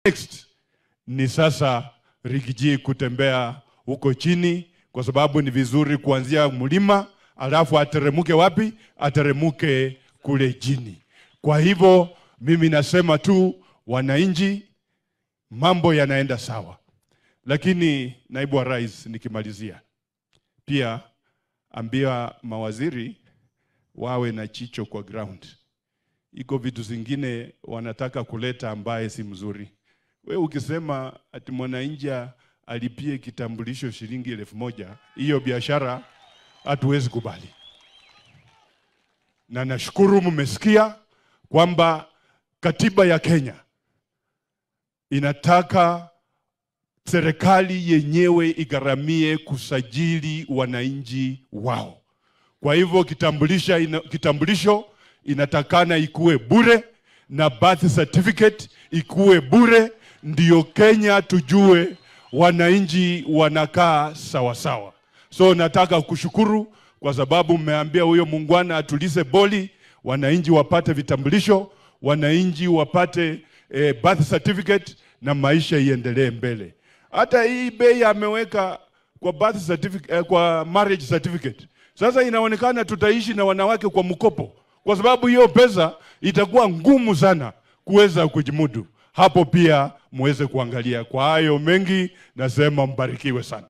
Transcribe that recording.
Next ni sasa Rigiji kutembea huko chini, kwa sababu ni vizuri kuanzia mlima alafu ateremuke wapi? Ateremuke kule chini. Kwa hivyo mimi nasema tu wananchi, mambo yanaenda sawa, lakini naibu wa rais, nikimalizia pia ambia mawaziri wawe na chicho kwa ground. Iko vitu zingine wanataka kuleta ambaye si mzuri. We ukisema ati mwananchi alipie kitambulisho shilingi elfu moja hiyo biashara hatuwezi kubali, na nashukuru mmesikia kwamba katiba ya Kenya inataka serikali yenyewe igharamie kusajili wananchi wao. Kwa hivyo kitambulisho, ina, kitambulisho inatakana ikuwe bure na birth certificate ikuwe bure, ndio Kenya tujue wananchi wanakaa sawa sawa. So nataka kushukuru kwa sababu mmeambia huyo muungwana atulize boli, wananchi wapate vitambulisho, wananchi wapate eh, birth certificate na maisha iendelee mbele. Hata hii bei ameweka kwa birth certificate, eh, kwa marriage certificate. Sasa inaonekana tutaishi na wanawake kwa mkopo, kwa sababu hiyo pesa itakuwa ngumu sana kuweza kujimudu. Hapo pia muweze kuangalia. Kwa hayo mengi, nasema mbarikiwe sana.